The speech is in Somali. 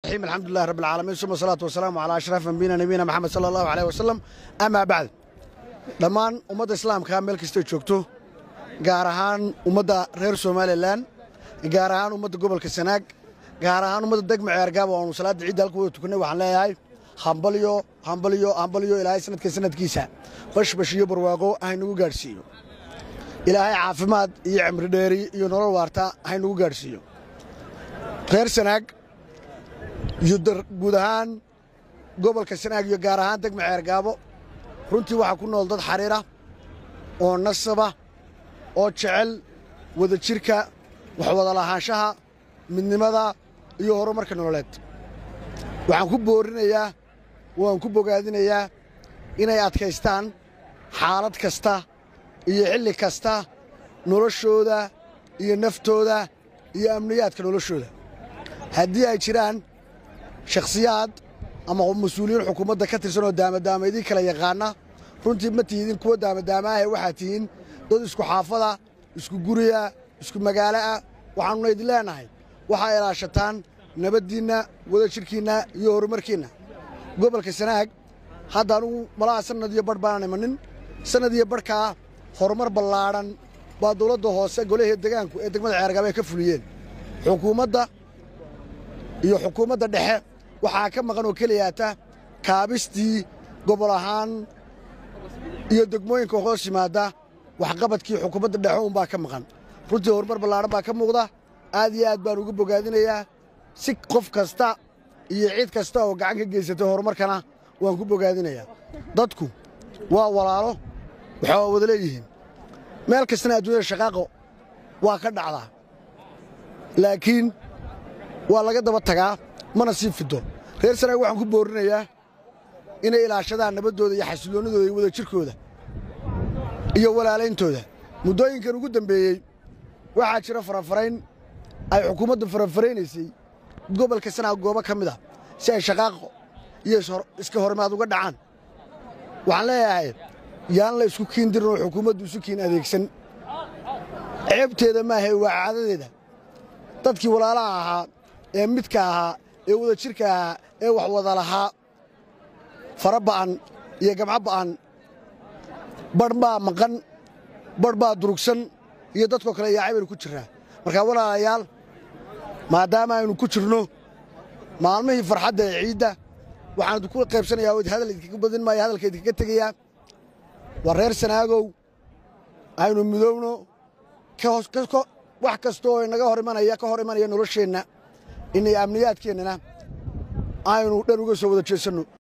الرحيم الحمد لله رب العالمين ثم الصلاة والسلام على أشرف أنبينا نبينا محمد صلى الله عليه وسلم أما بعد dhammaan ummadda islaamka meel kastay joogto gaar ahaan ummadda reer somalilan gaar ahaan ummadda gobolka sanaag gaar ahaan ummadda degma ceergaaba oonu salaadda ciidda halka wada tukannay waxaan leeyahay hambalyo hambalyo hambalyo ilaahay sanadka sanadkiisa bashbash iyo barwaaqo haynagu gaadhsiiyo ilaahay caafimaad iyo cimri dheeri iyo nolol waarta haynagu gaadhsiiyo reer sanaag iyo guud ahaan gobolka sanaag iyo gaar ahaan degma ceergaabo runtii waxaa ku nool dad xariira oo nasaba oo jecel wada jirka waxwada lahaanshaha midnimada iyo horumarka nololeed waxaan ku boorinayaa waan ku bogaadinayaa inay adkaystaan xaalad kasta iyo xilli kasta noloshooda iyo naftooda iyo amniyaadka noloshooda haddii ay jiraan shakhsiyaad ama mas-uuliyiin xukuumadda ka tirsan oo daamadaama idin kala yaqaana runtii ma tihidin kuwa daamadaamaahe waxaad tihiin dad isku xaafada isku guriya isku magaaloah waxaannuna idin leenahay waxaa ilaashataan nabaddiinna wada jirkiinna iyo horumarkiinna gobolka sanaag hadda anugu malaha sannad iyo badh baanan imanin sannad iyo badhkaa horumar ballaadhan baa dawladda hoose golahee degaanku ee degmada ceergaaba ay ka fuliyeen xukuumadda iyo xukuumadda dhexe waxaa ka maqan oo keliyaata kaabistii gobol ahaan iyo degmooyinka hoos yimaadda waxqabadkii xukuumadda dhexe unbaa ka maqan runtii horumar ballaadhan baa ka muuqda aad iyo aad baan uga bogaadinayaa si qof kasta iyo cid kasta oo gacan ka geysatay horumarkana waan ku bogaadinayaa dadku waa walaalo waxaa wada leeyihiin meel kastana adduunyada shaqaaqo waa ka dhacdaa laakiin waa laga daba tagaa mana sii fido reer sanaag waxaan ku boorinayaa inay ilaashadaan nabaddooda iyo xasilloonnidooda iyo wada jirkooda iyo walaalayntooda muddooyinkan ugu dambeeyey waxaa jira farafarayn ay xukuumaddu farafaraynaysay gobolka sanaag goobo ka mid a si ay shaqaaqo iyo iska horimaad uga dhacaan waxaan leeyahay yaan la isku kiin dirin oo xukuumaddu isu kiin adeegsan ceebteeda maahae waa caadadeeda dadkii walaalaha ahaa ee midka ahaa ee wada jirka ahaa ee wax wada lahaa fara ba'an iyo gamco ba'an badh baa maqan badh baa durugsan iyo dadkoo kale yaacay baynu ku jirraa markaa walaalayaal maadaama aynu ku jirno maalmihii farxadda ee ciidda waxaan idinku qaybsanayaa oo hadal idinkaga badin maayo hadalka idinkaga tegayaa waa reer sanaagow aynu midowno wax kasta oo inaga hor imanaya ka hor imanaya nolosheenna inay amniyaadkeennana aynu dhan uga soo wada jeesanno